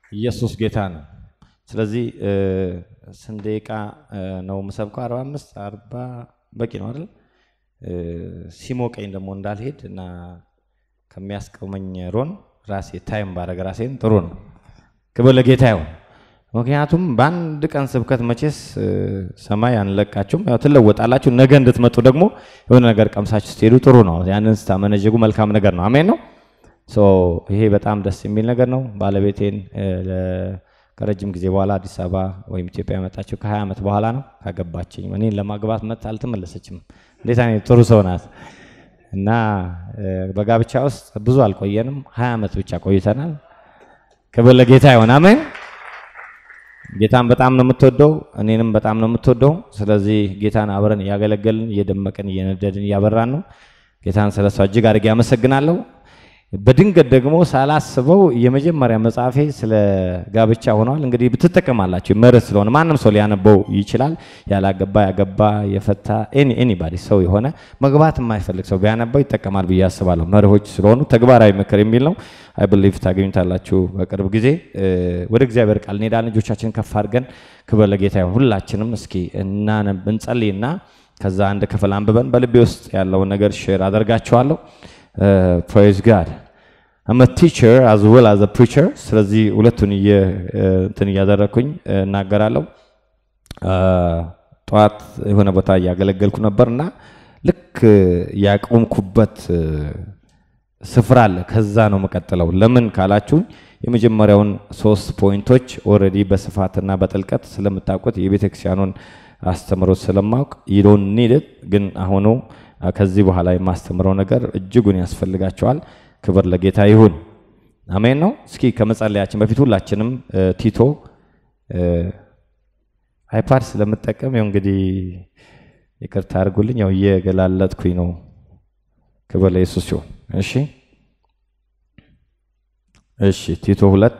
ኢየሱስ ጌታ ነው። ስለዚህ ስንት ደቂቃ ነው የምሰብከው? አርባ አምስት አርባ በቂ ነው አይደል? ሲሞቀኝ ደግሞ እንዳልሄድ እና ከሚያስቀመኝ ሮን ራሴ ታይም ባረግ ራሴን ጥሩ ነው። ክብር ለጌታ ይሁን። ምክንያቱም በአንድ ቀን ስብከት መቼስ ሰማይ አንለቃችሁም፣ ያው ትለወጣላችሁ። ነገ እንድትመጡ ደግሞ የሆነ ነገር ቀምሳችሁ ስትሄዱ ጥሩ ነው። ያንን ስታመነጀጉ መልካም ነገር ነው። አሜን ነው። ይሄ በጣም ደስ የሚል ነገር ነው። ባለቤቴን ከረጅም ጊዜ በኋላ አዲስ አበባ ወይም ኢትዮጵያ የመጣችው ከ20 ዓመት በኋላ ነው ካገባችኝ። እኔን ለማግባት መጥታ አልተመለሰችም። እንዴት አይነት ጥሩ ሰው ናት! እና በጋብቻ ውስጥ ብዙ አልቆየንም፣ 20 ዓመት ብቻ ቆይተናል። ክብር ለጌታ ይሆን። አሜን። ጌታን በጣም ነው የምትወደው፣ እኔንም በጣም ነው የምትወደው። ስለዚህ ጌታን አብረን እያገለገልን እየደመቅን እየነደድን እያበራን ነው። ጌታን ስለሷ እጅግ አድርጌ አመሰግናለሁ። በድንገት ደግሞ ሳላስበው የመጀመሪያ መጽሐፌ ስለ ጋብቻ ሆኗል። እንግዲህ ብትጠቀማላችሁ መርህ ስለሆነ ማንም ሰው ሊያነበው ይችላል። ያላገባ፣ ያገባ፣ የፈታ ኤኒባዲ ሰው የሆነ መግባት የማይፈልግ ሰው ቢያነበው ይጠቀማል ብዬ አስባለሁ። መርሆች ስለሆኑ ተግባራዊ ምክር የሚል ነው። አይ ብሊቭ ታገኙታላችሁ በቅርብ ጊዜ። ወደ እግዚአብሔር ቃል እንሄዳለን። ልጆቻችንን ከፍ አድርገን ክብር ለጌታ ይሁን። ሁላችንም እስኪ እናነብ እንጸልይና ከዛ አንድ ክፍል አንብበን በልቤ ውስጥ ያለውን ነገር ሼር አደርጋችኋለሁ። ፕሬዝ ጋድ አም ቲቸር አዝ ዌል አዝ ፕሪቸር። ስለዚህ ሁለቱን እንትን እያደረግኩኝ እናገራለሁ። ጠዋት የሆነ ቦታ እያገለገልኩ ነበር እና ልክ ያቆምኩበት ስፍራ አለ። ከዛ ነው የምቀጥለው። ለምን ካላችሁኝ የመጀመሪያውን ሶስት ፖይንቶች ኦልሬዲ በስፋትና በጥልቀት ስለምታውቁት የቤተክርስቲያኑን አስተምሮት ስለማውቅ ይዶን ኒድት ግን አሁኑ ከዚህ በኋላ የማስተምረው ነገር እጅጉን ያስፈልጋቸዋል። ክብር ለጌታ ይሁን። አሜን ነው። እስኪ ከመጸለያችን በፊት ሁላችንም ቲቶ አይፓድ ስለምጠቀም ያው እንግዲህ ይቅርታ አድርጉልኝ። ያው እየገላለጥኩኝ ነው። ክብር ለኢየሱስ ሲሆን እሺ፣ እሺ ቲቶ ሁለት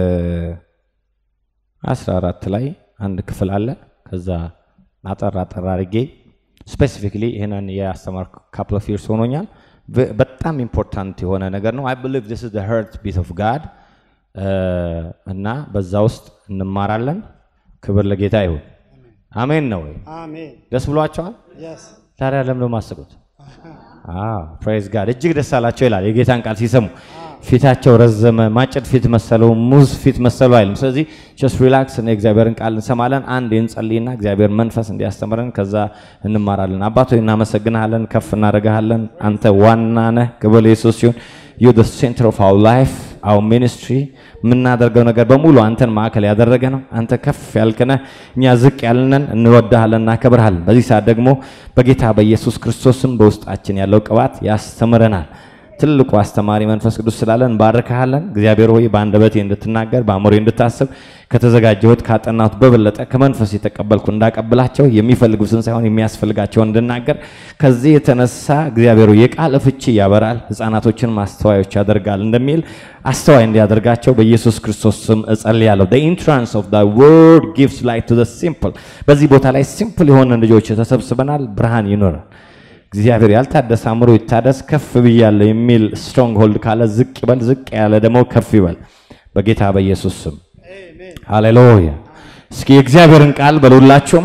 አስራ አራት ላይ አንድ ክፍል አለ። ከዛ አጠር አጠር አድርጌ ስፔሲፊክሊ ይህንን የአስተማርኩ ካፕል ኦፍ ይርስ ሆኖኛል። በጣም ኢምፖርታንት የሆነ ነገር ነው። አይ ብሊቭ ዲስ ኢዝ ዘ ሀርት ቢት ኦፍ ጋድ እና በዛ ውስጥ እንማራለን። ክብር ለጌታ ይሁን። አሜን ነው ወይ? ደስ ብሏቸዋል? ታዲያ ለምን ነው የማስቁት? ፕሬዝ ጋድ እጅግ ደስ አላቸው ይላል የጌታን ቃል ሲሰሙ ፊታቸው ረዘመ፣ ማጭድ ፊት መሰለው፣ ሙዝ ፊት መሰለው አይልም። ስለዚህ ጀስት ሪላክስ እና የእግዚአብሔርን ቃል እንሰማለን። አንድ እንጸልይና እግዚአብሔር መንፈስ እንዲያስተምረን ከዛ እንማራለን። አባቶ እናመሰግንሃለን፣ ከፍ እናደርግሃለን። አንተ ዋና ነህ። ክብር ኢየሱስ ሲሆን ዩ ዘ ሴንተር ኦፍ አወር ላይፍ አወር ሚኒስትሪ የምናደርገው ነገር በሙሉ አንተን ማዕከል ያደረገ ነው። አንተ ከፍ ያልክነህ፣ እኛ ዝቅ ያልነን። እንወዳሃለን፣ እናከብርሃለን። በዚህ ሰዓት ደግሞ በጌታ በኢየሱስ ክርስቶስም በውስጣችን ያለው ቅባት ያስተምረናል። ትልቁ አስተማሪ መንፈስ ቅዱስ ስላለን እንባርክሃለን። እግዚአብሔር ሆይ በአንደበቴ እንድትናገር በአእምሮዬ እንድታስብ ከተዘጋጀሁት ካጠናሁት በበለጠ ከመንፈስ የተቀበልኩ እንዳቀብላቸው የሚፈልጉትን ሳይሆን የሚያስፈልጋቸውን እንድናገር ከዚህ የተነሳ እግዚአብሔር የቃል ፍቺ ያበራል፣ ሕፃናቶችን ማስተዋዮች ያደርጋል እንደሚል አስተዋይ እንዲያደርጋቸው በኢየሱስ ክርስቶስ ስም እጸልያለሁ። the entrance of the word gives light to the simple በዚህ ቦታ ላይ ሲምፕል የሆነ ልጆች ተሰብስበናል። ብርሃን ይኖራል። እግዚአብሔር ያልታደሰ አእምሮ ይታደስ። ከፍ ብያለሁ የሚል ስትሮንግ ሆልድ ካለ ዝቅ ይበል፣ ዝቅ ያለ ደግሞ ከፍ ይበል በጌታ በኢየሱስ ስም ሃሌሉያ። እስኪ የእግዚአብሔርን ቃል በሉላችሁም።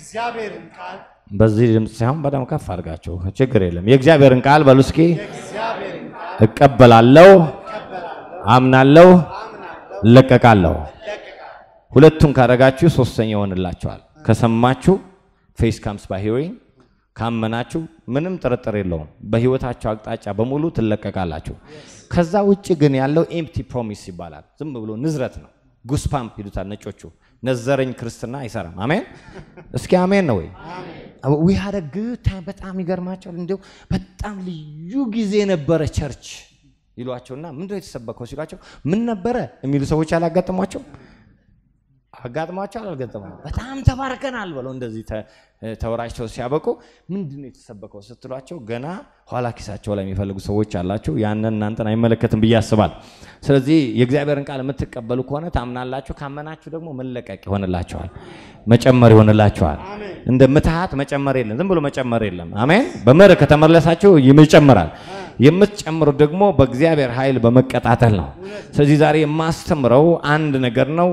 በዚህ ድምፅ ሳይሆን በጣም ከፍ አድርጋችሁ ችግር የለም። የእግዚአብሔርን ቃል በሉ እስኪ። እቀበላለሁ፣ አምናለሁ፣ እለቀቃለሁ። ሁለቱን ካደረጋችሁ ሶስተኛ ይሆንላችኋል። ከሰማችሁ ፌስ ካምስ ባይ ሂሪንግ ካመናችሁ ምንም ጥርጥር የለውም በህይወታችሁ አቅጣጫ በሙሉ ትለቀቃላችሁ። ከዛ ውጭ ግን ያለው ኤምፕቲ ፕሮሚስ ይባላል። ዝም ብሎ ንዝረት ነው። ጉስፓምፕ ይሉታል ነጮቹ። ነዘረኝ ክርስትና አይሰራም። አሜን እስኪ አሜን ነው ወይ? ዊ ሀደ ግታ በጣም ይገርማቸዋል። እንዲሁ በጣም ልዩ ጊዜ ነበረ ቸርች ይሏቸውና ምንድነው የተሰበከው ሲሏቸው ምን ነበረ የሚሉ ሰዎች አላጋጠሟቸው አጋጥሟቸው አልገጠመም። በጣም ተባርከናል ብለው እንደዚህ ተወራጅተው ሲያበቁ ምንድነው የተሰበከው ስትሏቸው ገና ኋላ ኪሳቸው ላይ የሚፈልጉ ሰዎች አላቸው። ያንን እናንተን አይመለከትም ብዬ አስባል። ስለዚህ የእግዚአብሔርን ቃል የምትቀበሉ ከሆነ ታምናላችሁ። ካመናችሁ ደግሞ መለቀቅ ይሆንላችኋል፣ መጨመር ይሆንላችኋል። እንደ ምትሃት መጨመር የለም፣ ዝም ብሎ መጨመር የለም። አሜን። በመርህ ከተመለሳችሁ ይጨምራል። የምትጨምሩት ደግሞ በእግዚአብሔር ኃይል በመቀጣጠል ነው። ስለዚህ ዛሬ የማስተምረው አንድ ነገር ነው።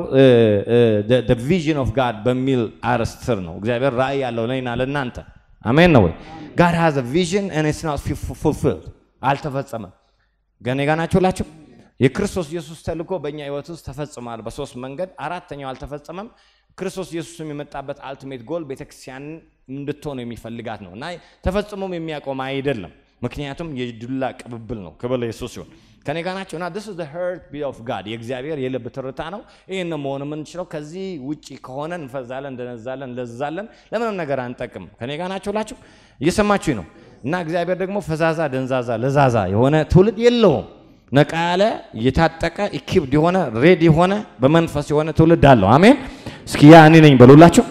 ቪዥን ኦፍ ጋድ በሚል አርዕስት ስር ነው። እግዚአብሔር ራእይ ያለው ለእኔና ለእናንተ አሜን ነው ወይ? ጋድ ሃዝ ቪዥን ኤንድ ኢትስ ናት ፉልፊልድ አልተፈጸመም። ገና ጋ ናችሁ ላችሁ የክርስቶስ ኢየሱስ ተልእኮ በእኛ ህይወት ውስጥ ተፈጽሟል በሶስት መንገድ። አራተኛው አልተፈጸመም። ክርስቶስ ኢየሱስም የመጣበት አልቲሜት ጎል ቤተክርስቲያን እንድትሆን የሚፈልጋት ነው እና ተፈጽሞም የሚያቆም አይደለም። ምክንያቱም የዱላ ቅብብል ነው። ክብር ለኢየሱስ ሲሆን ከኔ ጋር ናቸው እና this is the heart beat of God የእግዚአብሔር የልብ ትርታ ነው። ይህን መሆን የምንችለው ከዚህ ውጪ ከሆነ እንፈዛለን፣ እንደነዛለን፣ እንለዛለን፣ ለምንም ነገር አንጠቅም። ከኔ ጋር ናቸው ላችሁ እየሰማችሁ ነው። እና እግዚአብሔር ደግሞ ፈዛዛ፣ ደንዛዛ፣ ለዛዛ የሆነ ትውልድ የለውም። ነቃ ያለ የታጠቀ ኢኪፕድ የሆነ ሬድ የሆነ በመንፈስ የሆነ ትውልድ አለው። አሜን። እስኪ ያ እኔ ነኝ በሉላችሁ።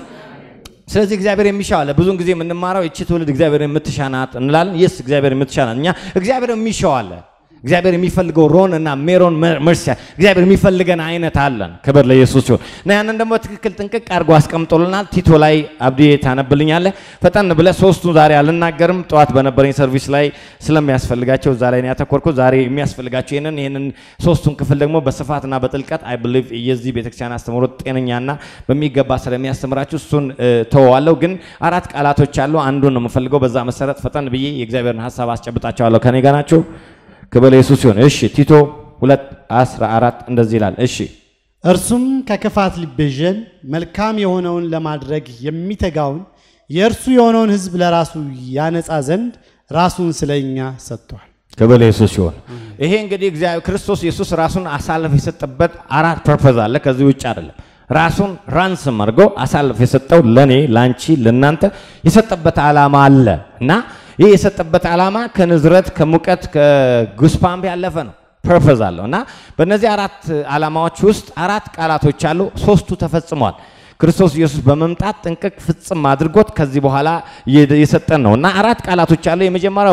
ስለዚህ እግዚአብሔር የሚሻው አለ። ብዙውን ጊዜ የምንማረው እቺ ትውልድ እግዚአብሔር የምትሻናት እንላለን። የስ እግዚአብሔር የምትሻናት እኛ እግዚአብሔር የሚሻው አለ። እግዚአብሔር የሚፈልገው ሮን እና ሜሮን መርሲያ እግዚአብሔር የሚፈልገን አይነት አለን። ክብር ለኢየሱስ ሲሆን እና ያንን ደግሞ ትክክል ጥንቅቅ አድርጎ አስቀምጦልናል። ቲቶ ላይ አብዲ ታነብልኛለህ። ፈጠን ብለህ ሶስቱን ዛሬ አልናገርም። ጠዋት በነበረኝ ሰርቪስ ላይ ስለሚያስፈልጋቸው እዛ ላይ ነው ያተኮርኩት። ዛሬ የሚያስፈልጋቸው ይህንን ይህንን ሶስቱን ክፍል ደግሞ በስፋትና በጥልቀት አይ ብሊቭ የዚህ ቤተክርስቲያን አስተምሮት ጤነኛና በሚገባ ስለሚያስተምራችሁ እሱን ተወዋለሁ። ግን አራት ቃላቶች አሉ። አንዱን ነው የምፈልገው። በዛ መሰረት ፈጠን ብዬ የእግዚአብሔርን ሀሳብ አስጨብጣቸዋለሁ። ከኔ ጋር ናቸው። ክብር ኢየሱስ ሲሆን እሺ ቲቶ ሁለት አስራ አራት እንደዚህ ይላል። እሺ እርሱም ከክፋት ሊቤዠን መልካም የሆነውን ለማድረግ የሚተጋውን የእርሱ የሆነውን ሕዝብ ለራሱ ያነጻ ዘንድ ራሱን ስለ እኛ ሰጥቷል። ክብር ኢየሱስ ሲሆን ይሄ እንግዲህ እግዚአብሔር ክርስቶስ ኢየሱስ ራሱን አሳልፍ የሰጠበት አራት ፐርፐዝ አለ። ከዚህ ውጭ አይደለም። ራሱን ራንስም አድርጎ አሳልፍ የሰጠው ለኔ፣ ላንቺ፣ ለናንተ የሰጠበት ዓላማ አለ እና ይህ የሰጠበት ዓላማ ከንዝረት ከሙቀት ከጉስፓምፕ ያለፈ ነው። ፐርፐዝ አለው እና በእነዚህ አራት ዓላማዎች ውስጥ አራት ቃላቶች አሉ። ሶስቱ ተፈጽመዋል። ክርስቶስ ኢየሱስ በመምጣት ጥንቅቅ ፍጽም አድርጎት ከዚህ በኋላ የሰጠን ነው እና አራት ቃላቶች አሉ። የመጀመሪያው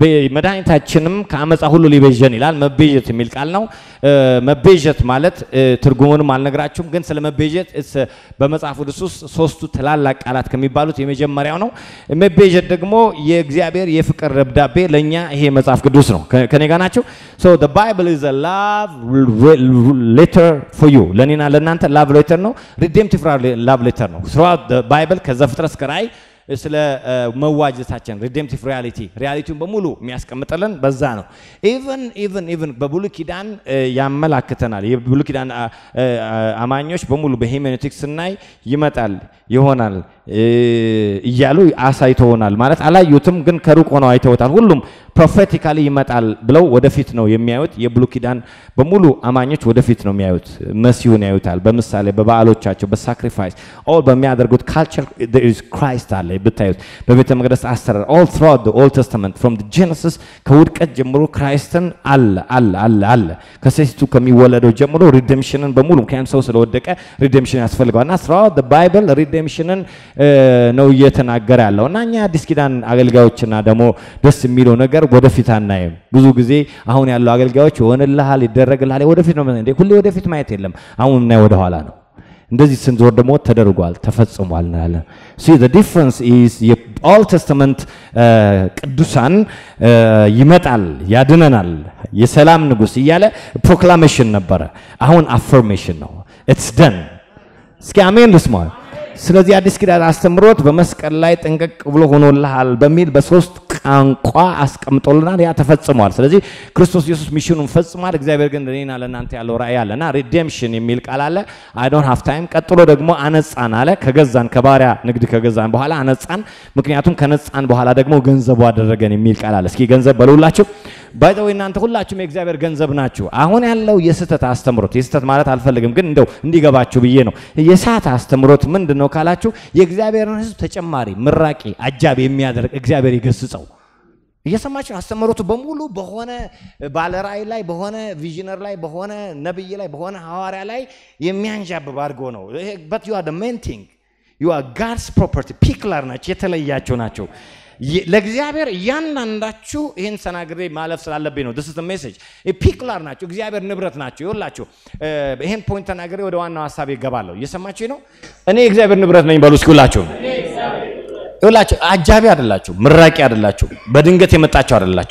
መድኃኒታችንም ከአመፃ ሁሉ ሊቤዠን ይላል። መቤዠት የሚል ቃል ነው። መቤዠት ማለት ትርጉሙንም አልነግራችሁም፣ ግን ስለ መቤዠት በመጽሐፍ ቅዱስ ውስጥ ሶስቱ ትላላቅ ቃላት ከሚባሉት የመጀመሪያው ነው። መቤዠት ደግሞ የእግዚአብሔር የፍቅር ደብዳቤ ለእኛ ይሄ መጽሐፍ ቅዱስ ነው። ከኔ ጋር ናቸው። ሶ ዘ ባይብል ኢዝ አ ላቭ ሌተር ፎር ዩ ለእኔና ለእናንተ ላቭ ሌተር ነው። ሪዴምቲቭ ላቭ ሌተር ነው። ስሩአውት ባይብል ከዘፍጥረት እስከ ራእይ ስለ መዋጀታችን ሪዴምቲቭ ሪያሊቲ ሪያሊቲውን በሙሉ የሚያስቀምጥልን በዛ ነው። ኢቨን ኢቨን ኢቨን በብሉይ ኪዳን ያመላክተናል። የብሉይ ኪዳን አማኞች በሙሉ በሄሜኔቲክስ ስናይ ይመጣል ይሆናል እያሉ አሳይተውናል። ማለት አላዩትም፣ ግን ከሩቅ ሆነው አይተውታል። ሁሉም ፕሮፌቲካሊ ይመጣል ብለው ወደፊት ነው የሚያዩት። የብሉይ ኪዳን በሙሉ አማኞች ወደፊት ነው የሚያዩት። መሲሁን ያዩታል። በምሳሌ በበዓሎቻቸው፣ በሳክሪፋይስ ኦል በሚያደርጉት ካልቸር ክራይስት አለ ብታዩት በቤተ መቅደስ አሰራር ኦል ትሮት ኦልድ ተስተመንት ፍሮም ጄኔሲስ ከውድቀት ጀምሮ ክራይስትን አለ አለ አለ አለ ከሴቲቱ ከሚወለደው ጀምሮ ሪዴምሽንን በሙሉ ምክንያቱም ሰው ስለወደቀ ሪዴምሽን ያስፈልገዋል እና ስራውት ባይብል ሪዴምሽንን ነው እየተናገረ ያለው እና እኛ አዲስ ኪዳን አገልጋዮችና ደግሞ ደስ የሚለው ነገር ወደፊት አናይም። ብዙ ጊዜ አሁን ያለው አገልጋዮች ይሆንልሃል፣ ይደረግልሃል፣ ወደፊት ነው እንዴ? ሁሌ ወደፊት ማየት የለም። አሁን እና ወደ ኋላ ነው። እንደዚህ ስንዞር ደግሞ ተደርጓል፣ ተፈጽሟል እንላለን። ሲ ዘ ዲፍረንስ ኢዝ የኦልድ ተስተመንት ቅዱሳን ይመጣል፣ ያድነናል፣ የሰላም ንጉሥ እያለ ፕሮክላሜሽን ነበረ። አሁን አፈርሜሽን ነው። ኢትስ ደን። እስኪ አሜን ልስማ። ስለዚህ አዲስ ኪዳን አስተምሮት በመስቀል ላይ ጥንቅቅ ብሎ ሆኖልሃል በሚል በሶስት ቋንቋ አስቀምጦልናል። ያ ተፈጽሟል። ስለዚህ ክርስቶስ ኢየሱስ ሚሽኑን ፈጽሟል። እግዚአብሔር ግን ለእኔና ለእናንተ ያለው ራእይ አለ እና ሪዴምሽን የሚል ቃል አለ። አይ ዶንት ሃቭ ታይም። ቀጥሎ ደግሞ አነጻን አለ። ከገዛን ከባሪያ ንግድ ከገዛን በኋላ አነጻን። ምክንያቱም ከነጻን በኋላ ደግሞ ገንዘቡ አደረገን የሚል ቃል አለ። እስኪ ገንዘብ በሉላችሁ። ባይዘው እናንተ ሁላችሁም የእግዚአብሔር ገንዘብ ናችሁ። አሁን ያለው የስህተት አስተምሮት የስህተት ማለት አልፈልግም፣ ግን እንደው እንዲገባችሁ ብዬ ነው። የሰዓት አስተምሮት ምንድን ነው ካላችሁ የእግዚአብሔርን ሕዝብ ተጨማሪ ምራቂ አጃቢ የሚያደርግ እግዚአብሔር ይገስጸው። እየሰማችሁ አስተምሮቱ በሙሉ በሆነ ባለራእይ ላይ በሆነ ቪዥነር ላይ በሆነ ነብይ ላይ በሆነ ሐዋርያ ላይ የሚያንዣብብ አድርጎ ነው። በት ዩ አር ሜን ቲንግ ዩ አር ጋድስ ፕሮፐርቲ ፒክላር ናቸው፣ የተለያቸው ናቸው። ለእግዚአብሔር እያንዳንዳችሁ ይህን ሰናግሬ ማለፍ ስላለብኝ ነው። ስ ሜሴጅ ፒክላር ናቸው፣ እግዚአብሔር ንብረት ናቸው። ይኸውላችሁ ይህን ፖይንት ተናግሬ ወደ ዋናው ሀሳብ ይገባለሁ። እየሰማችሁ ነው። እኔ የእግዚአብሔር ንብረት ነኝ በሉ እስኪ ሁላችሁ። ይኸውላችሁ አጃቢ አይደላችሁ፣ ምራቂ አይደላችሁ፣ በድንገት የመጣችሁ አይደላችሁም።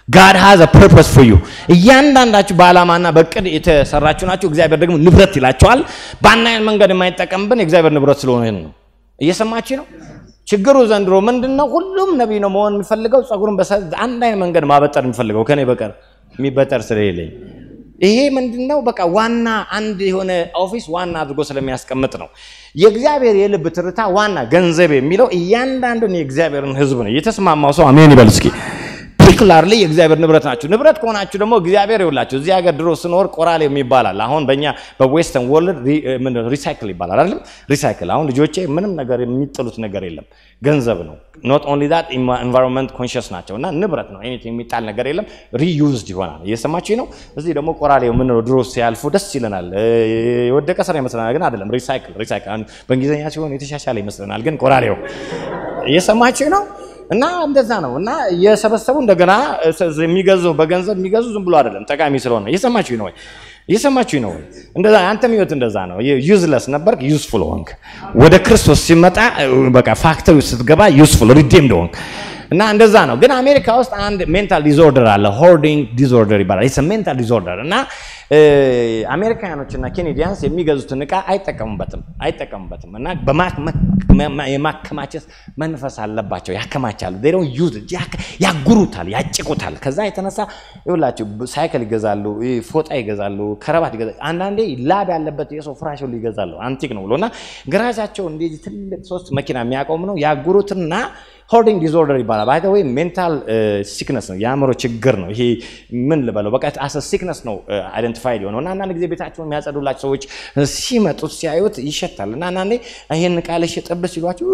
ጋድ ሃዝ አ ፐርፐስ ፎር ዩ። እያንዳንዳችሁ በዓላማና በእቅድ የተሰራችሁ ናችሁ። እግዚአብሔር ደግሞ ንብረት ይላቸዋል። በአንድ አይነት መንገድ የማይጠቀምብን የእግዚአብሔር ንብረት ስለሆነ ነው። እየሰማችሁ ነው። ችግሩ ዘንድሮ ምንድን ነው? ሁሉም ነቢይ ነው መሆን የሚፈልገው ጸጉሩን አንድ አይነት መንገድ ማበጠር የሚፈልገው ከኔ በቀር የሚበጠር ስለሌለኝ ይሄ ምንድን ነው? በቃ ዋና አንድ የሆነ ኦፊስ ዋና አድርጎ ስለሚያስቀምጥ ነው። የእግዚአብሔር የልብ ትርታ ዋና ገንዘብ የሚለው እያንዳንዱን የእግዚአብሔርን ሕዝብ ነው። የተስማማው ሰው አሜን ይበል እስኪ። ፓርቲኩላርሊ የእግዚአብሔር ንብረት ናችሁ። ንብረት ከሆናችሁ ደግሞ እግዚአብሔር ይውላችሁ። እዚህ ሀገር ድሮ ስኖር ቆራሌም ይባላል። አሁን በእኛ በዌስተርን ወርልድ ሪሳይክል ይባላል አይደለም? ሪሳይክል አሁን ልጆቼ ምንም ነገር የሚጥሉት ነገር የለም፣ ገንዘብ ነው። ኖት ኦንሊ ዛት ኢንቫይሮንመንት ኮንሽስ ናቸው እና ንብረት ነው። ኤኒቲንግ የሚጣል ነገር የለም፣ ሪዩዝድ ይሆናል። እየሰማችሁ ነው። እዚህ ደግሞ ቆራሌው የምንለው ድሮ ሲያልፉ ደስ ይለናል። የወደቀ ስራ ይመስለናል፣ ግን አይደለም። ሪሳይክል ሪሳይክል በእንግሊዝኛ ሲሆን የተሻሻለ ይመስለናል፣ ግን ቆራሌው እየሰማችሁ ነው። እና እንደዛ ነው። እና የሰበሰቡ እንደገና የሚገዙ በገንዘብ የሚገዙ ዝም ብሎ አይደለም፣ ጠቃሚ ስለሆነ እየሰማችሁ ነው ወይ? እየሰማችሁ ነው ወይ? እንደዛ አንተም ህይወት እንደዛ ነው። ዩዝለስ ነበር፣ ዩዝፉል ሆንክ። ወደ ክርስቶስ ሲመጣ በቃ ፋክተሪ ስትገባ ዩዝፉል ሪዴምድ ሆንክ። እና እንደዛ ነው። ግን አሜሪካ ውስጥ አንድ ሜንታል ዲስኦርደር አለ፣ ሆርዲንግ ዲስኦርደር ይባላል። ኢትስ ሜንታል ዲስኦርደር እና አሜሪካኖች እና ኬኔዲያንስ የሚገዙትን እቃ አይጠቀሙበትም አይጠቀሙበትም እና የማከማቸት መንፈስ አለባቸው። ያከማቻሉ፣ ዴሮን ዩዝ ያጉሩታል፣ ያጭቁታል። ከዛ የተነሳ ይኸውላችሁ ሳይክል ይገዛሉ፣ ፎጣ ይገዛሉ፣ ከረባት ይገዛሉ። አንዳንዴ ላብ ያለበት የሰው ፍራሽ ሁሉ ይገዛሉ፣ አንቲክ ነው ብሎ እና ገራጃቸው እንደዚህ ትልቅ ሶስት መኪና የሚያቆም ነው ያጉሩትና ሆርዲንግ ዲስኦርደር ይባላል። ባይ ወይ ሜንታል ሲክነስ ነው፣ የአእምሮ ችግር ነው። ይሄ ምን ልበለው በቃ አሰ ሲክነስ ነው አይደንቲፋይድ የሆነው እና አንዳንድ ጊዜ ቤታቸውን የሚያጸዱላቸው ሰዎች ሲመጡት ሲያዩት ይሸታል እና አንዳንዴ ይህን ቃል ሽጥብ ሲሏቸው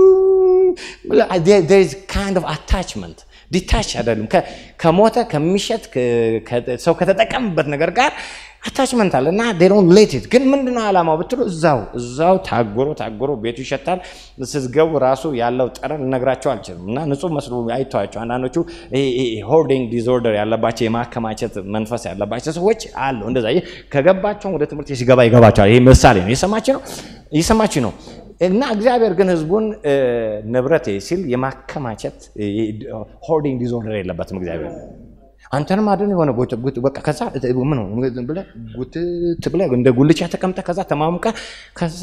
ካይንድ ኦፍ አታችመንት ዲታች አይደሉም ከሞተ ከሚሸት ሰው ከተጠቀምበት ነገር ጋር አታችመንት አለ እና ዴሮን ሌቲት ግን ምንድነው ዓላማው ብትሉ እዛው እዛው ታጎሮ ታጎሮ ቤቱ ይሸታል። ስትገቡ ራሱ ያለው ጠረን ልነግራቸው አልችልም። እና ንጹህ መስሎ አይተዋቸው አንዳንዶቹ ሆርዲንግ ዲስኦርደር ያለባቸው የማከማቸት መንፈስ ያለባቸው ሰዎች አሉ። እንደዛ ከገባቸውን ወደ ትምህርት ሲገባ ይገባቸዋል። ይሄ ምሳሌ ነው። እየሰማችሁ ነው፣ እየሰማችሁ ነው። እና እግዚአብሔር ግን ህዝቡን ንብረቴ ሲል የማከማቸት ሆርዲንግ ዲስኦርደር የለበትም እግዚአብሔር አንተንም አድን የሆነ በቃ ከዛ ምን ብለህ ጉትት ብለህ እንደ ጉልቻ ተቀምጠህ ከዛ ተማሙቀ ከዛ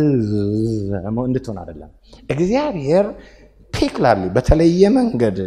እንድትሆን አይደለም። እግዚአብሔር ፒክላርሊ በተለየ መንገድ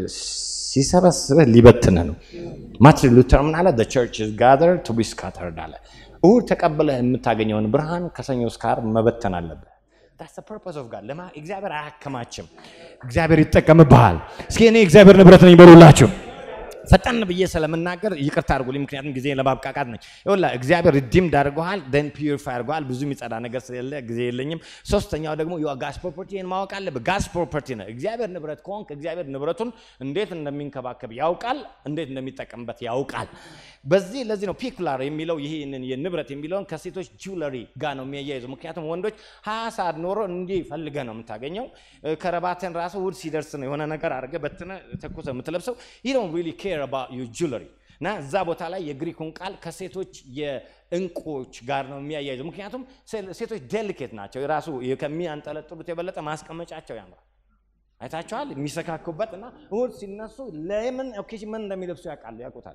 ሲሰበስበህ ሊበትንህ ነው። ማርቲን ሉተር ምን አለ? ቸርች ጋዘር ቱ ቢ ስካተርድ አለ። እሑድ ተቀብለህ የምታገኘውን ብርሃን ከሰኞ እስከ ዓርብ መበተን አለብህ። ፐርፖስ ኦፍ ጋድ ለማ እግዚአብሔር አያከማችም፣ እግዚአብሔር ይጠቀምብሃል። እስኪ እኔ እግዚአብሔር ንብረት ነኝ በሉላችሁ። ፈጠን ብዬ ስለምናገር ይቅርታ አድርጉልኝ፣ ምክንያቱም ጊዜ ለማብቃቃት ነኝ። ይኸውልህ እግዚአብሔር ሪዲምድ አድርገዋል፣ ደን ፒዩሪፋይ አድርገዋል። ብዙ የሚጸዳ ነገር ስለሌለ ጊዜ የለኝም። ሶስተኛው ደግሞ ጋስ ፕሮፐርቲን ማወቅ አለብህ። ጋስ ፕሮፐርቲ ነው። እግዚአብሔር ንብረት ከሆንክ እግዚአብሔር ንብረቱን እንዴት እንደሚንከባከብ ያውቃል፣ እንዴት እንደሚጠቀምበት ያውቃል። በዚህ ለዚህ ነው ፒኩላር የሚለው ይህንን የንብረት የሚለውን ከሴቶች ጁለሪ ጋር ነው የሚያያይዘው። ምክንያቱም ወንዶች ሀያ ሰዓት ኖሮ እንዲህ ፈልገህ ነው የምታገኘው። ከረባትን ራሱ ውድ ሲደርስ ነው የሆነ ነገር አድርገህ በትነ ተኩሰ የምትለብሰው ይህ ነው ሪሊ ኬር አባውት ዩ ጁለሪ እና እዛ ቦታ ላይ የግሪኩን ቃል ከሴቶች የእንቁዎች ጋር ነው የሚያያይዘው። ምክንያቱም ሴቶች ዴሊኬት ናቸው። የራሱ ከሚያንጠለጥሉት የበለጠ ማስቀመጫቸው ያምራል። አይታቸዋል የሚሰካኩበት እና እሑድ ሲነሱ ለምን ኦኬሽን ምን እንደሚለብሱ ያውቃሉ፣ ያውቁታል።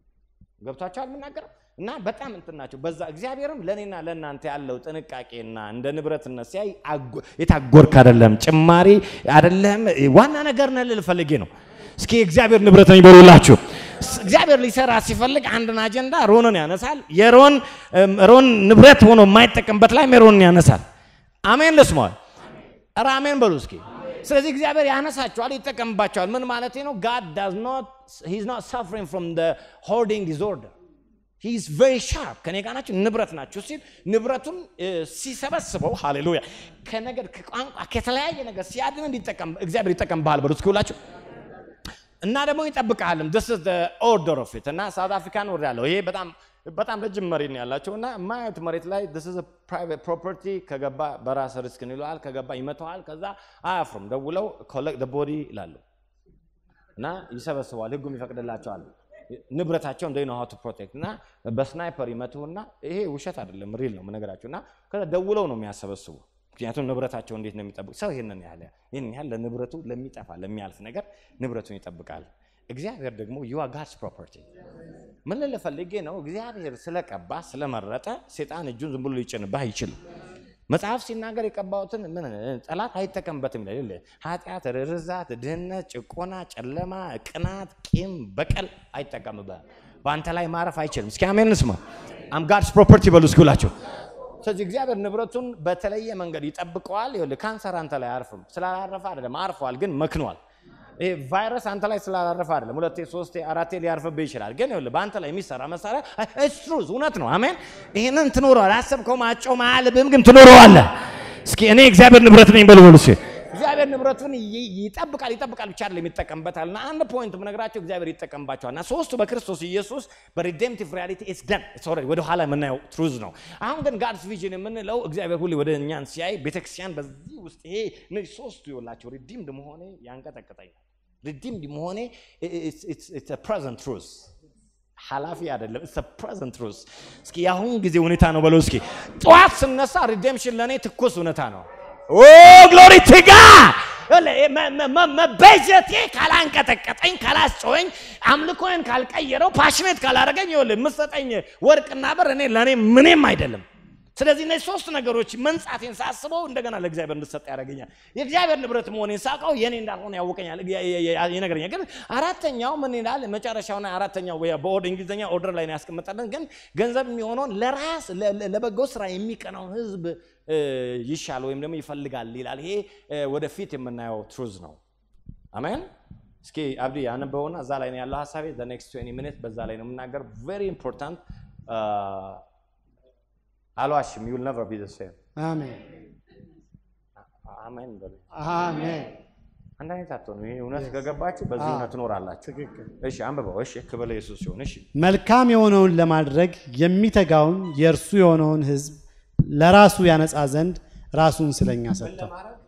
ገብቷቸዋል የምናገረው እና በጣም እንትን ናቸው። በዛ እግዚአብሔርም ለእኔና ለእናንተ ያለው ጥንቃቄና እንደ ንብረትነት ሲያይ የታጎርክ አይደለም፣ ጭማሪ አይደለም፣ ዋና ነገር ነህ ልል ፈልጌ ነው። እስኪ እግዚአብሔር ንብረት ነኝ በሉላችሁ። እግዚአብሔር ሊሰራ ሲፈልግ አንድን አጀንዳ ሮንን ያነሳል። የሮን ሮን ንብረት ሆኖ የማይጠቀምበት ላይ ሮንን ያነሳል። አሜን ልስማል። ኧረ አሜን በሉ እስኪ። ስለዚህ እግዚአብሔር ያነሳቸዋል፣ ይጠቀምባቸዋል። ምን ማለት ነው? ጋድ ዳዝ ኖት ሂዝ ኖት ሰፍሪንግ ፍሮም ዘ ሆርዲንግ ዲስኦርደር ሂ ኢዝ ቬሪ ሻርፕ። ከኔ ጋር ናችሁ፣ ንብረት ናችሁ ሲል ንብረቱን ሲሰበስበው፣ ሃሌሉያ ከነገድ ከቋንቋ ከተለያየ ነገር ሲያድን እንዲጠቀም እግዚአብሔር ይጠቀምብሃል። በሉ እስኪ ሁላችሁ እና ደግሞ ይጠብቃልም። ስ ኦርደር ኦፍ ኢት እና ሳውት አፍሪካን ወር ያለው ይሄ በጣም በጣም ረጅም መሬት ነው ያላቸው እና ማየት መሬት ላይ ስ ፕራይቬት ፕሮፐርቲ ከገባ በራስ ሪስክ ይለዋል። ከገባ ይመተዋል። ከዛ አያፍሩም። ደውለው ኮሌክት ቦዲ ይላሉ እና ይሰበስበዋል። ህጉም ይፈቅድላቸዋል። ንብረታቸው እንደ ነው ቱ ፕሮቴክት እና በስናይፐር ይመቱና ይሄ ውሸት አይደለም ሪል ነው ነገራቸው እና ከዛ ደውለው ነው የሚያሰበስቡ ምክንያቱም ንብረታቸው እንዴት ነው የሚጠብቁ? ሰው ይህንን ያህል ይህን ያህል ለንብረቱ ለሚጠፋ ለሚያልፍ ነገር ንብረቱን ይጠብቃል። እግዚአብሔር ደግሞ ዩ አር ጋድስ ፕሮፐርቲ። ምን ልል ፈልጌ ነው? እግዚአብሔር ስለቀባ ስለመረጠ ሴጣን እጁን ዝም ብሎ ሊጭንብህ አይችልም። መጽሐፍ ሲናገር የቀባሁትን ምን ጠላት አይጠቀምበትም ይላል። ይኸውልህ፣ ኃጢአት፣ ርዛት፣ ድህነት፣ ጭቆና፣ ጨለማ፣ ቅናት፣ ቂም፣ በቀል አይጠቀምብህም። በአንተ ላይ ማረፍ አይችልም። እስኪ አሜን እንስማ። አም ጋድስ ፕሮፐርቲ በሉ እስኪ ሁላችሁ። ስለዚህ እግዚአብሔር ንብረቱን በተለየ መንገድ ይጠብቀዋል። ይኸውልህ ካንሰር አንተ ላይ አያርፍም። ስላላረፈ አይደለም፣ አርፏል፣ ግን መክኗል። ይሄ ቫይረስ አንተ ላይ ስላላረፈ አይደለም። ሁለቴ ሶስቴ አራቴ ሊያርፍብህ ይችላል። ግን ይኸውልህ በአንተ ላይ የሚሰራ መሳሪያ እስትሩዝ እውነት ነው። አሜን። ይህንን ትኖረዋል። አሰብከው ማጨው ማያልብህም፣ ግን ትኖረዋለህ። እስኪ እኔ እግዚአብሔር ንብረት ነኝ በሉ በሉ እስኪ። እግዚአብሔር ንብረቱን ይ- ይጠብቃል ይጠብቃል ብቻ አይደለም ይጠቀምበታል። እና አንድ ፖይንት ምነግራቸው እግዚአብሔር ይጠቀምባቸዋል። እና ሶስቱ በክርስቶስ ኢየሱስ በሪዴምቲቭ ሪያሊቲ ኢትስ ደን ኢትስ ኦልሬዲ ወደ ኋላ የምናየው ትሩዝ ነው። አሁን ግን ጋድስ ቪዥን የምንለው እግዚአብሔር ሁሌ ወደ እኛን ሲያይ ቤተክርስቲያን በዚህ ውስጥ ይሄ እነዚህ ሶስቱ ይኸውላቸው ሪዲምድ መሆኔ ያንቀጠቅጠኛል። ሪዲምድ መሆኔ ፕሬዘንት ትሩዝ ኃላፊ አይደለም። ኢትስ ፕሬዘንት ትሩዝ። እስኪ የአሁን ጊዜ ሁኔታ ነው በለው እስኪ። ጠዋት ስነሳ ሪዴምሽን ለእኔ ትኩስ እውነታ ነው። ኦ ግሎሪ ቱ ጋድ መቤዠቴ ካላንቀጠቀጠኝ ካላስጮኸኝ አምልኮን ካልቀየረው ፓሽኔት ካላደረገኝ ይኸውልህ የምትሰጠኝ ወርቅና ብር እኔ ለእኔ ምንም አይደለም። ስለዚህ እነዚህ ሶስት ነገሮች መንጻቴን ሳስበው እንደገና ለእግዚአብሔር እንድሰጥ ያደርገኛል። የእግዚአብሔር ንብረት መሆኔን ሳውቀው የኔ እንዳልሆነ ያውቀኛል፣ ይነግረኛል። ግን አራተኛው ምን ይላል? መጨረሻውና አራተኛው በኦርድ እንግሊዝኛ ኦርደር ላይ ነው ያስቀመጠልን። ግን ገንዘብ የሚሆነውን ለራስ ለ- ለ- ለበጎ ስራ የሚቀናውን ህዝብ እ፣ ይሻል ወይም ደግሞ ይፈልጋል ይላል። ይሄ እ፣ ወደፊት የምናየው ትሩዝ ነው። አሜን። እስኪ አብዲ ያነበውና እዛ ላይ ነው ያለው ሀሳቤ። ኔክስት 20 ሚኒት በዛ ላይ ነው የምናገር። ቬሪ ኢምፖርታንት አልዋሽም። ዩል ነቨር ቢ ዘ ሴም አሜን አሜን በሉ። አሜን። አንድ አይነት አትሆኑ። ይሄ እውነት ከገባችሁ በዚህ አዎ። እውነት ትኖራላችሁ። ትክክል። እሺ አንብበው። እሺ ክብር ለኢየሱስ ሲሆን እሺ መልካም የሆነውን ለማድረግ የሚተጋውን የእርሱ የሆነውን ሕዝብ ለራሱ ያነጻ ዘንድ ራሱን ስለኛ ሰጥቷል።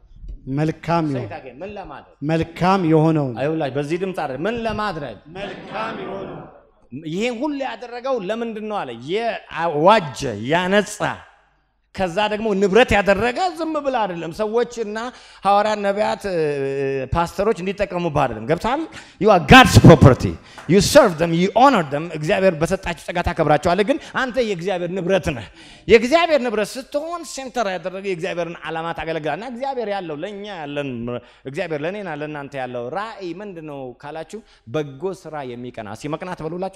መልካም የሆነ ሰይታጌ ምን ለማድረግ መልካም የሆነውን አይውላችሁ በዚህ ድምፅ አይደል ምን ለማድረግ መልካም የሆነውን ይሄን ሁሉ ያደረገው ለምንድን ነው አለ የዋጀ ያነጻ ከዛ ደግሞ ንብረት ያደረገ ዝም ብላ አይደለም ሰዎች እና ሐዋርያት ነቢያት እ፣ ፓስተሮች እንዲጠቀሙብህ አይደለም ገብታል ዩ አር ጋድስ ፕሮፐርቲ ዩ ሰርቭ ደም ዩ ኦነር ደም እግዚአብሔር በሰጣቸው ጸጋ ታከብራቸዋለህ ግን አንተ የእግዚአብሔር ንብረት ነህ የእግዚአብሔር ንብረት ስትሆን ሴንተር ያደረገ የእግዚአብሔርን ዓላማ ታገለግላል እና እግዚአብሔር ያለው ለእኛ ያለን እግዚአብሔር ለእኔና ለእናንተ ያለው ራእይ ምንድን ነው ካላችሁ በጎ ስራ የሚቀና እስኪ መቅናት በሉላችሁ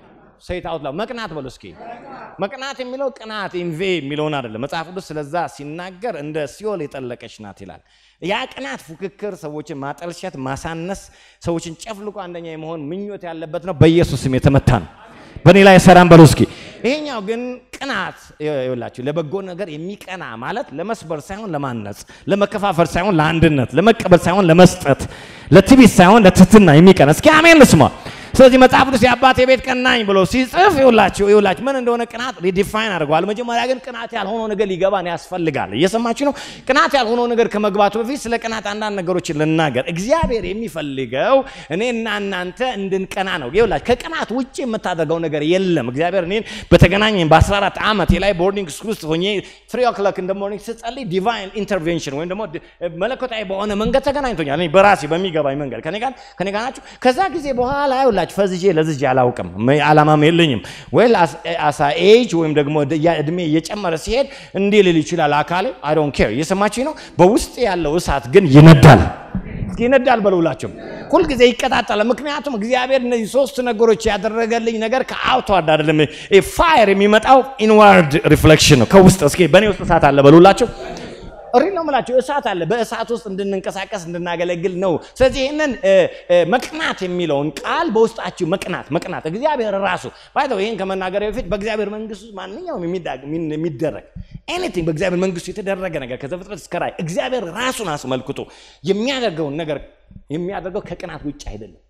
ሰይት አውትላ መቅናት በሉ እስኪ መቅናት የሚለው ቅናት ኢንቬ የሚለውን አይደለም መጽሐፍ ቅዱስ ስለዛ ሲናገር እንደ ሲኦል የጠለቀች ናት ይላል ያ ቅናት ፉክክር ሰዎችን ማጠልሸት ማሳነስ ሰዎችን ጨፍልቆ አንደኛ የመሆን ምኞት ያለበት ነው በኢየሱስ ስም የተመታ ነው በእኔ ላይ ሰላም በሉ እስኪ ይሄኛው ግን ቅናት ይኸውላችሁ ለበጎ ነገር የሚቀና ማለት ለመስበር ሳይሆን ለማነጽ ለመከፋፈል ሳይሆን ለአንድነት ለመቀበል ሳይሆን ለመስጠት ለትዕቢት ሳይሆን ለትህትና የሚቀና እስኪ አሜን ልስማ ስለዚህ መጽሐፍ ቅዱስ የአባቴ ቤት ቀናኝ ብሎ ሲጽፍ ይውላችሁ ይውላችሁ ምን እንደሆነ ቅናት ሪዲፋይን አድርገዋል። መጀመሪያ ግን ቅናት ያልሆነው ነገር ሊገባን ያስፈልጋል። እየሰማችሁ ነው። ቅናት ያልሆነው ነገር ከመግባቱ በፊት ስለ ቅናት አንዳንድ ነገሮችን ልናገር። እግዚአብሔር የሚፈልገው እኔና እናንተ እንድንቀና ነው። ይውላችሁ ከቅናት ውጭ የምታደርገው ነገር የለም። እግዚአብሔር እኔን በተገናኘኝ በ14 ዓመቴ ላይ ቦርዲንግ ስኩል ውስጥ ሆኜ ትሪ ኦክሎክ እንደ ሞርኒንግ ስጸልይ ዲቫይን ኢንተርቬንሽን ወይም ደግሞ መለኮታዊ በሆነ መንገድ ተገናኝቶኛል። እኔ በራሴ በሚገባኝ መንገድ ከኔ ጋር ከኔ ጋር ናችሁ። ከዛ ጊዜ በኋላ ይውላችሁ ፈዝዤ ለዝጄ አላውቅም፣ ም- ዓላማም የለኝም። ወይ አሳ ኤጅ ወይም ደግሞ ድ- ያ እድሜ እየጨመረ ሲሄድ እንዲህ ልል ይችላል አካሌ። አይ ዶንት ኬር እየሰማችኝ ነው። በውስጥ ያለው እሳት ግን ይነዳል እስኪ ይነዳል በሉላቸው። ሁልጊዜ ይቀጣጠላል። ምክንያቱም እግዚአብሔር እነዚህ ሶስት ነገሮች ያደረገልኝ ነገር ከአውትዋርድ አይደለም። ፋየር የሚመጣው ኢንዋርድ ሪፍሌክሽን ነው፣ ከውስጥ። እስኪ በእኔ ውስጥ እሳት አለ በሉላቸው። እሪ ነው የምላቸው እሳት አለ። በእሳት ውስጥ እንድንንቀሳቀስ እንድናገለግል ነው። ስለዚህ ይህንን እ፣ እ፣ መቅናት የሚለውን ቃል በውስጣችሁ መቅናት መቅናት እግዚአብሔር ራሱ ባይተው ይህን ከመናገር በፊት በእግዚአብሔር መንግስት ውስጥ ማንኛውም የሚዳ- የሚን- የሚደረግ ኤኒቲንግ በእግዚአብሔር መንግስት የተደረገ ነገር ከዘፍጥረት እስከ ራእይ እግዚአብሔር ራሱን አስመልክቶ የሚያደርገውን ነገር የሚያደርገው ከቅናት ውጭ አይደለም።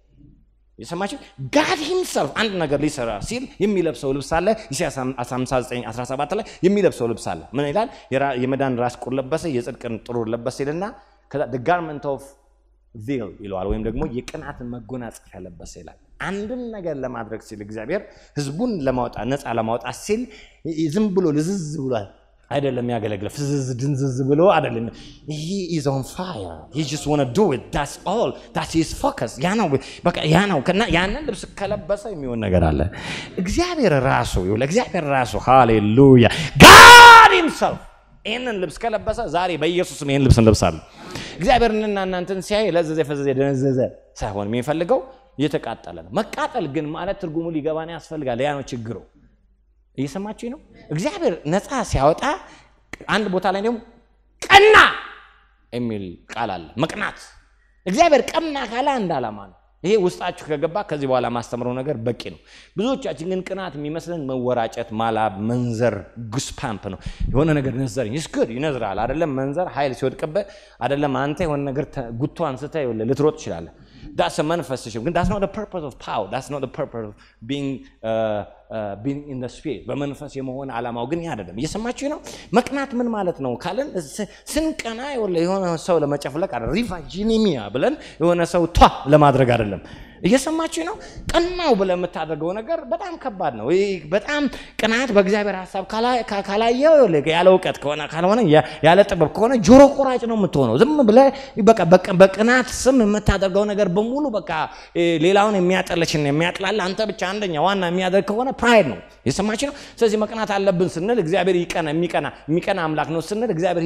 የሰማችሁ ጋድ ሂምሰልፍ አንድ ነገር ሊሰራ ሲል የሚለብሰው ልብስ አለ። ኢሳያስ 59 17 ላይ የሚለብሰው ልብስ አለ። ምን ይላል? የራ- የመዳን ራስ ቁር ለበሰ፣ የጽድቅን ጥሩር ለበሰ ይልና ከዛ ጋርመንት ኦፍ ቪል ይለዋል፣ ወይም ደግሞ የቅናትን መጎናጸፊያ ለበሰ ይላል። አንድን ነገር ለማድረግ ሲል እግዚአብሔር ህዝቡን ለማውጣት ነፃ ለማውጣት ሲል ዝም ብሎ ልዝዝ ብሏል አይደለም የሚያገለግለው ፍዝዝ ድንዝዝ ብሎ አይደለም he is on fire he just want to do it that's all that's his focus ያ ነው በቃ ያ ነው ከና ያንን ልብስ ከለበሰ የሚሆን ነገር አለ እግዚአብሔር ራሱ ይኸውልህ እግዚአብሔር ራሱ ሃሌሉያ God himself ይህንን ልብስ ከለበሰ ዛሬ በኢየሱስም ይህን ልብስ እንለብሳለን እግዚአብሔርንና እናንተን ሲያይ ለዘዘ ፈዘዘ ደነዘዘ ሳይሆን የሚፈልገው እየተቃጠለ ነው መቃጠል ግን ማለት ትርጉሙ ሊገባን ያስፈልጋል ያ ነው ችግሩ እየሰማችሁ ነው እግዚአብሔር ነፃ ሲያወጣ አንድ ቦታ ላይ ደግሞ ቀና የሚል ቃል አለ መቅናት እግዚአብሔር ቀና ካለ አንድ ዓላማ ነው ይሄ ውስጣችሁ ከገባ ከዚህ በኋላ ማስተምረው ነገር በቂ ነው ብዙዎቻችን ግን ቅናት የሚመስለን መወራጨት ማላብ መንዘር ጉስፓምፕ ነው የሆነ ነገር ነዘረኝ ስግድ ይነዝራል አደለም መንዘር ኃይል ሲወድቅበት አደለም አንተ የሆነ ነገር ጉቶ አንስተ ልትሮጥ ትችላለህ that's a manifestation ግን that's not the purpose of power that's not the purpose of being uh, uh, being in the spirit በመንፈስ የመሆን ዓላማው ግን ያ አይደለም እየሰማችሁ ነው መቅናት ምን ማለት ነው ካለን ስንቀና የሆነ ሰው ለመጨፍለቅ አለ ሪቫጂኒሚያ ብለን የሆነ ሰው ቷ ለማድረግ አይደለም እየሰማችሁ ነው ቀናው ብለህ የምታደርገው ነገር በጣም ከባድ ነው በጣም ቅናት በእግዚአብሔር ሀሳብ ካላየው ያለ እውቀት ከሆነ ካልሆነ ያለ ጥበብ ከሆነ ጆሮ ቆራጭ ነው የምትሆነው ዝም ብለህ በቅናት ስም የምታደርገው ነገር በሙሉ በቃ ሌላውን የሚያጠለችን የሚያጥላል አንተ ብቻ አንደኛ ዋና የሚያደርግ ከሆነ ፕራይድ ነው የሰማች ነው ስለዚህ መቅናት አለብን ስንል እግዚአብሔር ይቀና የሚቀና የሚቀና አምላክ ነው ስንል እግዚአብሔር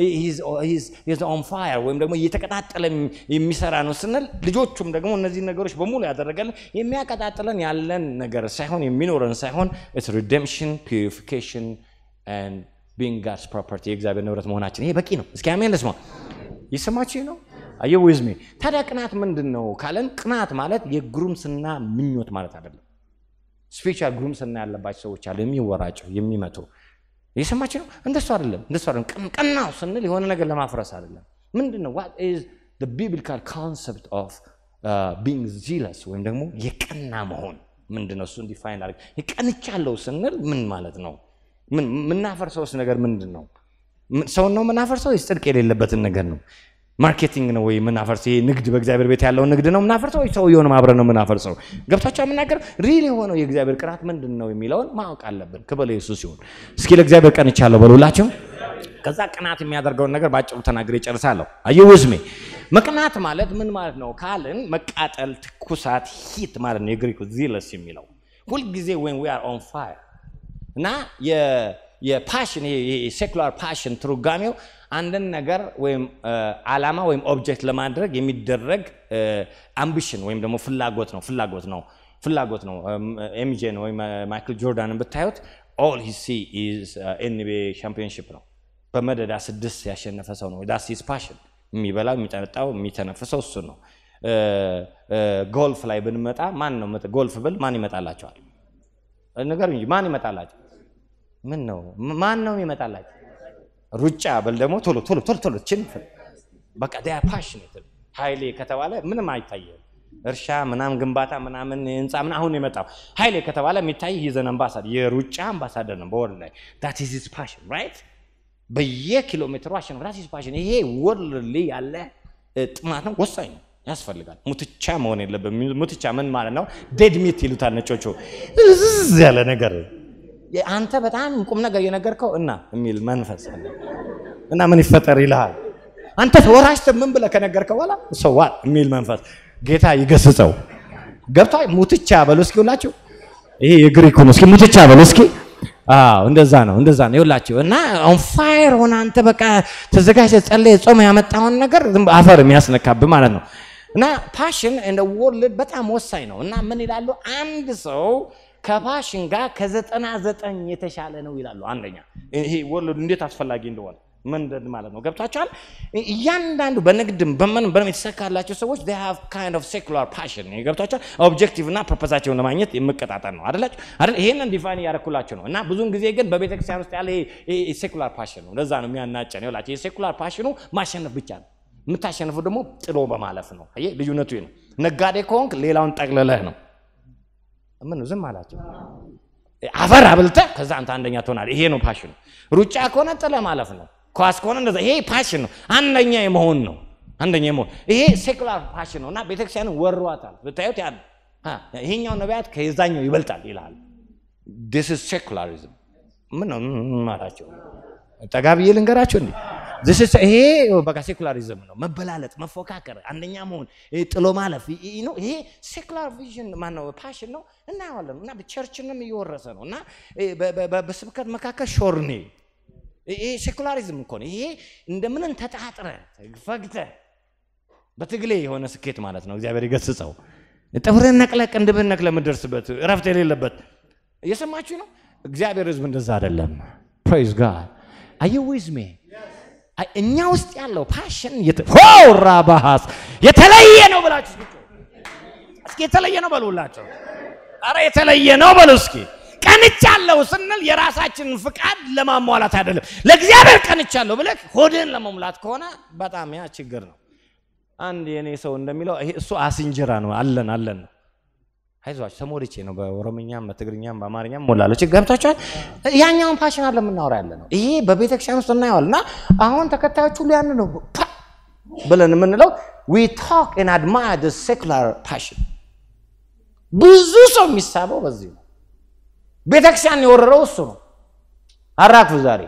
ኦን ፋየር ወይም ደግሞ እየተቀጣጠለ የሚሰራ ነው ስንል ልጆቹም ደግሞ እነዚህ ነገሮች በሙሉ ያደረገልን የሚያቀጣጥለን ያለን ነገር ሳይሆን የሚኖረን ሳይሆን ኢትስ ሪደምሽን ፒሪፊኬሽን ቢንግ ጋድስ ፕሮፐርቲ የእግዚአብሔር ንብረት መሆናችን ይሄ በቂ ነው እስኪ አሜን ልስማ ይሰማችሁ ነው አየ ዊዝሜ ታዲያ ቅናት ምንድን ነው ካለን ቅናት ማለት የጉርምስና ምኞት ማለት አይደለም ስፒሪቹዋል ጉርምስና ያለባቸው ሰዎች አሉ የሚወራጩ የሚመቱ እየሰማችሁ ነው እንደሱ አይደለም እንደሱ አይደለም ቀናው ስንል የሆነ ነገር ለማፍረስ አይደለም ምንድን ነው ዋት ኢዝ ቢብሊካል ኮንሰፕት ኦፍ ቢንግ ዚለስ ወይም ደግሞ የቀና መሆን ምንድን ነው እሱ እንዲፋይን አድርግ የቀንቻለሁ ስንል ምን ማለት ነው ምናፈርሰውስ ነገር ምንድን ነው ሰውን ነው ምናፈርሰው ወይስ ጽድቅ የሌለበትን ነገር ነው ማርኬቲንግ ነው ወይ የምናፈርሰው? ይሄ ንግድ በእግዚአብሔር ቤት ያለውን ንግድ ነው የምናፈርሰው ወይ ሰውየውን አብረን ነው የምናፈርሰው? ገብቷቸው የምናገር ሪል የሆነው የእግዚአብሔር ቅናት ምንድን ነው የሚለውን ማወቅ አለብን። ክብር ኢየሱስ ሲሆን እስኪ ለእግዚአብሔር ቀንቻለሁ በሉላቸው። ከዛ ቅናት የሚያደርገውን ነገር ባጭሩ ተናግሬ ጨርሳለሁ። አየ ውዝሜ መቅናት ማለት ምን ማለት ነው ካልን መቃጠል፣ ትኩሳት፣ ሂት ማለት ነው የግሪክ ዚለስ የሚለው ሁልጊዜ ወን ዊ አር ኦን ፋየር እና የፓሽን ሴኩላር ፓሽን ትርጓሜው አንድን ነገር ወይም ዓላማ ወይም ኦብጀክት ለማድረግ የሚደረግ አምቢሽን ወይም ደግሞ ፍላጎት ነው ፍላጎት ነው ፍላጎት ነው። ኤምጄን ወይም ማይክል ጆርዳንን ብታዩት ኦል ሂ ሲ ኢዝ ኤንቢኤ ሻምፒዮንሺፕ ነው። በመደዳ ስድስት ያሸነፈ ሰው ነው። ዳስ ኢዝ ፓሽን። የሚበላው የሚጠጣው የሚተነፍሰው እሱ ነው። ጎልፍ ላይ ብንመጣ ማን ነው ጎልፍ ብል ማን ይመጣላቸዋል? ነገር እንጂ ማን ይመጣላቸው? ምን ነው ማን ነው የሚመጣላቸው? ሩጫ ብል ደግሞ ቶሎ ቶሎ ቶሎ ቶሎ ችን በቃ ዳ ፓሽኔት ኃይሌ ከተባለ ምንም አይታየም። እርሻ ምናምን ግንባታ ምናምን ህንፃ ምን አሁን የመጣው ኃይሌ ከተባለ የሚታይ ይዘን አምባሳደር የሩጫ አምባሳደር ነው በወርልድ ላይ ዳት ኢዝ ሂዝ ፓሽን ራይት በየኪሎ ሜትሩ አሸንፍ ዳት ኢዝ ፓሽን ይሄ ወርልድ ላይ ያለ ጥማት ነው ወሳኝ ነው ያስፈልጋል ሙትቻ መሆን የለብን ሙትቻ ምን ማለት ነው ዴድ ሚት ይሉታል ነጮቹ ዝዝ ያለ ነገር አንተ በጣም ቁም ነገር የነገርከው እና የሚል መንፈስ አለ እና ምን ይፈጠር ይልሃል አንተ ተወራሽተ ምን ብለህ ከነገርከው በኋላ ሰዋ የሚል መንፈስ ጌታ ይገስጸው ገብታ ሙትቻ በሉ እስኪ ሁላችሁ ይሄ የግሪኩ ነው እስኪ ሙትቻ በሉ እስኪ አዎ እንደዛ ነው እንደዛ ነው ይውላችሁ እና ኦን ፋየር ሆነ አንተ በቃ ተዘጋጅተህ ጸለይ ጾም ያመጣውን ነገር አፈር የሚያስነካብህ ማለት ነው እና ፓሽን እንደ ወርልድ በጣም ወሳኝ ነው እና ምን ይላሉ አንድ ሰው ከፓሽን ጋር ከዘጠና ዘጠኝ የተሻለ ነው ይላሉ አንደኛ ይሄ ወርልድ እንዴት አስፈላጊ እንደሆነ መንደድ ማለት ነው ገብቷቸዋል እያንዳንዱ በንግድም በምንም በምንም የተሰካላቸው ሰዎች they have kind of secular passion ገብቷቸዋል ኦብጀክቲቭ እና ፐርፐዛቸውን ለማግኘት የመቀጣጠል ነው አደላችሁ አይደል ይሄንን ዲፋይን እያደረኩላቸው ነው እና ብዙውን ጊዜ ግን በቤተክርስቲያን ውስጥ ያለ ሴኩላር ፓሽን ነው ለዛ ነው የሚያናጨን ይላቸው የሴኩላር ፓሽኑ ማሸነፍ ብቻ ነው የምታሸንፈው ደግሞ ጥሎ በማለፍ ነው አየህ ልዩነቱ ነው ነጋዴ ከሆንክ ሌላውን ጠቅልለህ ነው ምን ዝም አላቸው አፈር አብልተህ ከዛ አንተ አንደኛ ትሆናለህ ይሄ ነው ፓሽኑ ሩጫ ከሆነ ጥለ ማለፍ ነው ኳስ ከሆነ እንደዛ ይሄ ፓሽን ነው አንደኛ የመሆን ነው አንደኛ የመሆን ይሄ ሴኩላር ፓሽን ነው እና ቤተክርስቲያንን ወሯታል ብታዩት ያ ይሄኛው ነቢያት ከዛኛው ይበልጣል ይልሃል ዲስ ኢዝ ሴኩላሪዝም ምን ነው ማላቸው ጠጋ ብዬ ልንገራቸው እንዴ This is- ይሄ በቃ ሴኩላሪዝም ነው። መበላለጥ፣ መፎካከር፣ አንደኛ መሆን፣ ይሄ ጥሎ ማለፍ ይ- ይ- ነው። ይሄ ሴኩላር ቪዥን ማነው ፓሽን ነው እናየዋለን። እና ቸርችንም እየወረሰ ነው እና ይሄ በ- በ- በ- በስብከት መካከል ሾርኔ ይሄ ሴኩላሪዝም እኮ ነው። ይሄ እንደምንም ተጣጥረ ፈግተ በትግሌ የሆነ ስኬት ማለት ነው። እግዚአብሔር ይገስጸው። ጥፍርህን ነቅለህ ቅንድብህን ነቅለህ የምትደርስበት እረፍት የሌለበት እየሰማችሁ ነው። እግዚአብሔር ሕዝብ እንደዛ አይደለም። ፕሬዝ ጋድ አዩ ዊዝ ሜ እኛ ውስጥ ያለው ፓሽን ራባሃስ የተለየ ነው ብላችሁ እስኪ እስኪ የተለየ ነው በሉላቸው። አረ የተለየ ነው በሉ እስኪ። ቀንቻለሁ ስንል የራሳችንን ፍቃድ ለማሟላት አይደለም፣ ለእግዚአብሔር ቀንቻለሁ ብለህ ሆድህን ለመሙላት ከሆነ በጣም ያ ችግር ነው። አንድ የኔ ሰው እንደሚለው ይሄ እሱ አስንጀራ ነው። አለን አለን ነው። አይዟችሁ ተሞልቼ ነው። በኦሮምኛም በትግርኛም በአማርኛም ሞላለሁ። ችግር ገብታችኋል። ያኛውን ፓሽን አለ የምናወራ ያለ ነው። ይሄ በቤተክርስቲያን ውስጥ እናየዋል። እና አሁን ተከታዮች ሁሉ ያን ነው ፓ ብለን የምንለው ዊ ታክ ኤንድ አድማየር ዘ ሴኩላር ፓሽን። ብዙ ሰው የሚሳበው በዚህ ነው። ቤተክርስቲያን የወረረው እሱ ነው። አራክፉ ዛሬ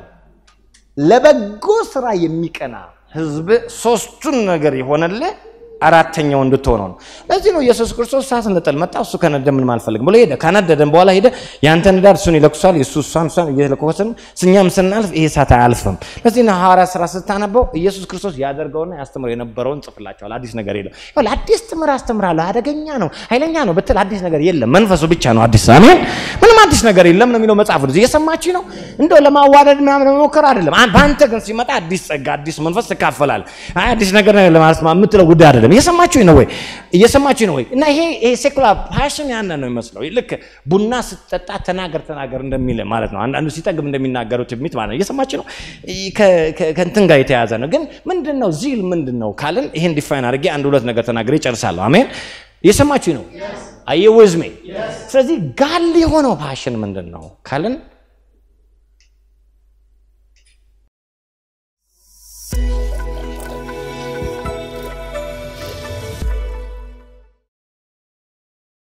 ለበጎ ስራ የሚቀና ህዝብ ሶስቱን ነገር የሆነልህ አራተኛው እንድትሆነው ነው። ለዚህ ነው ኢየሱስ ክርስቶስ እሳት እንጥል መጣ። እሱ ከነደ ምንም አልፈልግም ብሎ ሄደ። ከነደደን በኋላ ሄደ። ያንተ ንዳድ እሱን ይለኩሳል፣ የእሱ እሷን እሷን እየለኮሰን እኛም ስናልፍ ይሄ እሳት አያልፍም። ለዚህ ነው ሐዋርያ ስራ ስታነበው ኢየሱስ ክርስቶስ ያደርገውና ያስተምረው የነበረውን ጽፍላቸዋል። አዲስ ነገር የለም። ይኸውልህ አዲስ ትምህርት አስተምራለሁ፣ አደገኛ ነው፣ ኃይለኛ ነው ብትል አዲስ ነገር የለም። መንፈሱ ብቻ ነው አዲስ። አሜን። ምንም አዲስ ነገር የለም ነው የሚለው መጽሐፍ ቅዱስ። እየሰማችሁ ነው። እንደው ለማዋደድ ምናምን ለመሞከር አይደለም። አን- በአንተ ግን ሲመጣ አዲስ ጸጋ፣ አዲስ መንፈስ ትካፈላለህ። አይ አዲስ ነገር ነው ለማለት የምትለው ጉዳይ አይደለም። እየሰማችሁ ነው ወይ? እየሰማችሁ ነው ወይ? እና ይሄ ይሄ ሴኩላር ፓሽን ያነ ነው የሚመስለው። ልክ ቡና ስትጠጣ ተናገር ተናገር እንደሚል ማለት ነው። አንዳንዱ ሲጠግብ እንደሚናገረው ትሚት ማለት ነው። እየሰማችሁ ነው። ከ- ከ- ከእንትን ጋር የተያዘ ነው። ግን ምንድን ነው ዚል ምንድን ነው ካልን ይሄን ዲፋይን አድርጌ አንድ ሁለት ነገር ተናግሬ እጨርሳለሁ። አሜን። እየሰማችሁ ነው። አየ ዊዝ ሚ። ስለዚህ ጋል የሆነው ፓሽን ምንድን ነው ካልን